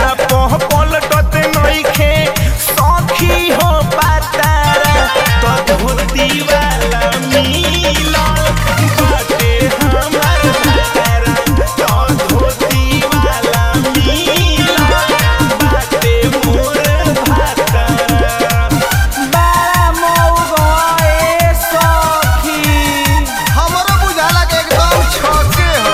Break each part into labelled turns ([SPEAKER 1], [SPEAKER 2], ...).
[SPEAKER 1] पह पलटत नइखे सखी हो पातारा तो धोती वाला मिलल बाटे हमार भातारा तो धोती वाला मिलल बाटे मोर भातारा
[SPEAKER 2] बड़ा मौगा ए सखी
[SPEAKER 3] हमरो बुझाला के एकदम छके हो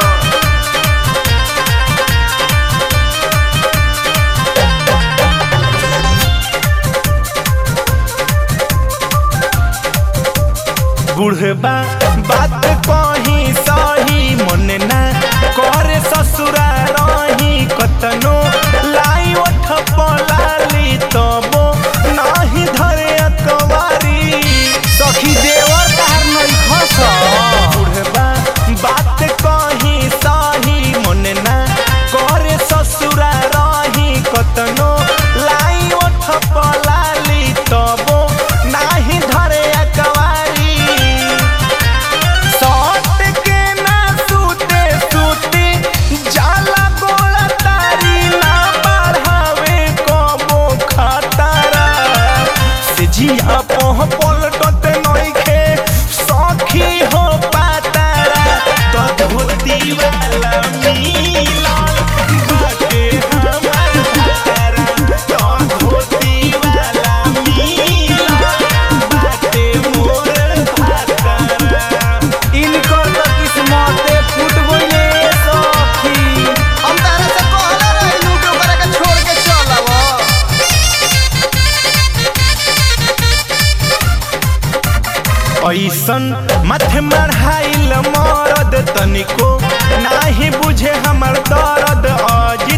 [SPEAKER 1] बुढ़बा बात कही सही मन ना करे ससुरा रही कतनो लाई ओठ पलाली तबो नाही धरे अकवारी
[SPEAKER 2] सखी देवर तार नहीं खस
[SPEAKER 1] बुढ़बा बात कही सही मन ना करे ससुरा रही कतनो लाई ओठ पलाली तबो नाही धरे अकवारी सट के ना सूते सूते जाला गोला तारी ना बढ़ावे कबो खतरा से जिया पह पलटत नइखे सखी हो पातारा तो धोती वाला मिलल बाटे हमार भातारा तो धोती वाला मिलल बाटे मोर भातारा
[SPEAKER 2] इनकर तो किस्मते फूट गइले सखी
[SPEAKER 3] हम तारा से कहले रही कि ओकरा के छोड़ के चल आवा
[SPEAKER 1] ऐसन माथे मढ़ाइल मरद तनिको नाही बुझे हमर दर्द अजी